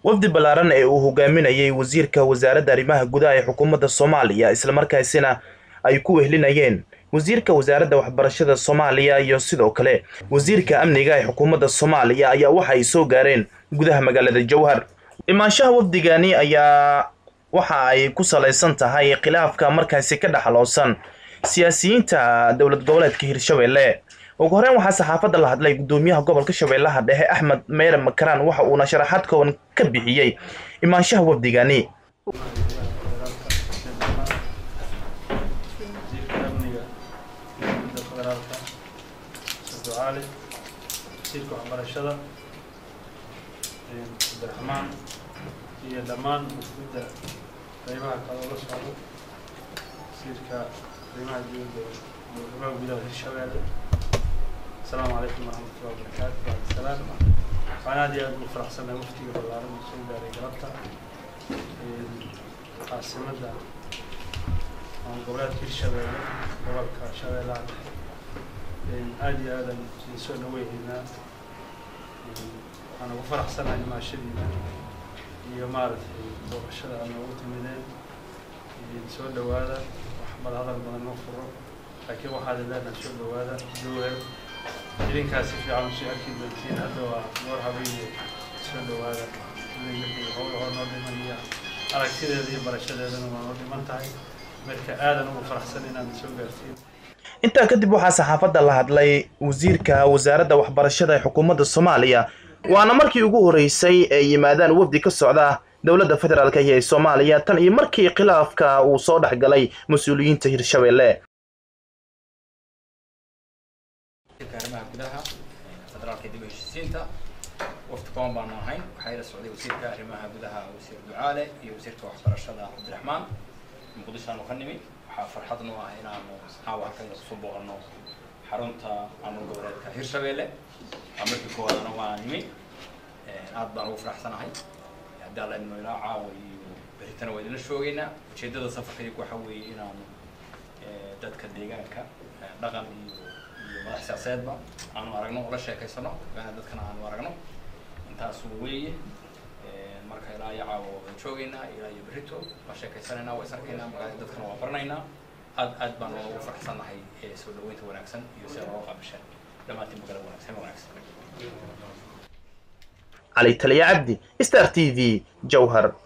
wafdi ballaaran ee uu hogaaminayay wasiirka wasaaradda arrimaha gudaha ee xukuumadda soomaaliya islamarkaasina ay ku wehlinayeen wasiirka wasaaradda waxbarashada soomaaliya iyo sidoo kale wasiirka amniga ee xukuumadda soomaaliya ayaa waxa ay soo gaareen gudaha magaalada jowhar imaanshaha wafdigani ayaa waxa ay ku salaysan tahay khilaafka markaasi ka dhexaloosan siyaasiyiinta dowlad goboleedka hirshabelle ugu horeyn waxaa saxaafadda la hadlay gudoomiyaha gobolka shabeellaha dhexe axmed meyre makaraan waxa uuna sharaxaad kooban ka bixiyey imaanshaha wafdigani wasiirka waxbarashada cabdiraxmaan iyo dhammaan mas-uulidda qaybaha kale oo la socdo wasiirka arrimaha dowladda arrimaha gudaha hirshabeelle asalaamu calaykum waraxmatullahi wabarakaatu bacdisalaam waxaan aad iyo aad ugu faraxsanahay waftiga ballaaran oo soo gaaray galabta caasimadda goboleedka hirshabeelle gobolka shabeellaha dhexe aada iyo aadan idin soo dhaweynaynaa waxaan ugu faraxsanahay imaashadiina iyo maaragtay booqashada aad noogu timideen soo dhawaada wax bal hadal badan noo furo laakiin waxaad leenahay soo dhawaada dowel idinkaas si fiican usii arki doontiin hadda waa noor habeeye soo dhawaada wixii howlahoo noo dhiman iyo aragtideeda iyo barashadeedana waa noo dhiman tahay marka aadan ugu faraxsan inaad soo gaartiin intaa kadib waxaa saxaafadda la hadlay wasiirka wasaaradda waxbarashada ee xukuumadda soomaaliya waana markii ugu horreysay ay yimaadaan wafdi ka socda dowladda federaalk iyo ee soomaaliya tan iyo markii khilaafka uu soo dhex galay mas-uuliyiinta hirshabelle arrimaha gudaha federaalka dib u heshiisiinta wafti kooban baanu ahayn waxaa ila socday wasiirka arrimaha gudaha wasiir ducaale iyo wasiirka waxbarashada cabdiraxmaan muqdishoaanu ka nimi waxaa farxad noo ah inaanu caawa halkan kusoo booqano xarunta maamul goboleedka hirshabelle waa markii koowaadana waa nimi aad baan ugu faraxsanahay haddii alla idmo ilaa caawa iyo beritana waa idinla shoogeynaa ujeedada safarka iyagu waxa weeye inaanu dadka deegaanka dhaqan iyo iyo madax siyaasadeedba aanu aragno oo la sheekaysano dadkana aanu aragno intaasu weeye marka ilaa iyo caawa waan joogeynaa ilaa iyo berito waa sheekaysanaynaa waa is arkaynaa markaa dadkana waa baranaynaa aad aad baan ugu faraxsannahay soo dhaweynta wanaagsan iyo sida looga qaabishan dhammaantiin magaalada wanaagsan wanaagsan cali taliya cabdi star t v jowhar